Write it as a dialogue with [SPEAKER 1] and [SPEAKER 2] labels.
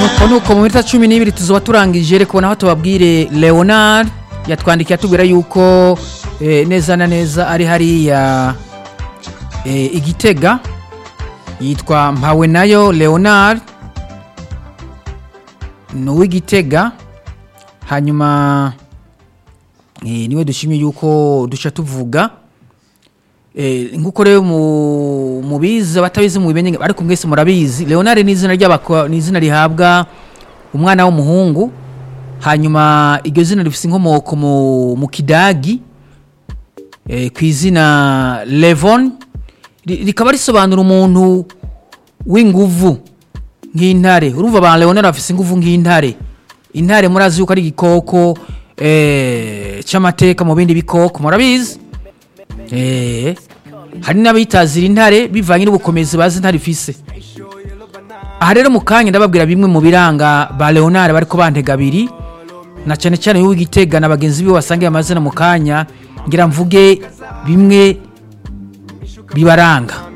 [SPEAKER 1] nuko nuko mu minota cumi n'ibiri tuzoba turangije reka naho tubabwire leonard yatwandikiye atubwira yuko eh, neza na neza ari hariya eh, igitega yitwa mpawe nayo leonard ni uw'igitega hanyuma eh, niwe dushimye yuko duca tuvuga Eh, nk'uko rero mu- mubizi abatabizi mubimenye ariko mwese murabizi leonard ni izina ry'abako- ni izina rihabwa umwana w'umuhungu hanyuma iryo zina rifite inkomoko mu, mu kidagi eh, ku izina levon Ri- rikaba risobanura umuntu w'inguvu nk'intare urumva ba leonard bafite inguvu nk'intare intare murazi yuko ari igikoko eh, cy'amateka mu bindi bikoko murabizi Eh, hari n'abitazira intare bivanye n'ubukomezi bazi intare ifise aha rero mu kanya ndababwira bimwe mu biranga ba leonard bariko bantega abiri na cyane cyane w'igitega na bagenzi biwe wasangiye amazina mu kanya ngira mvuge bimwe bibaranga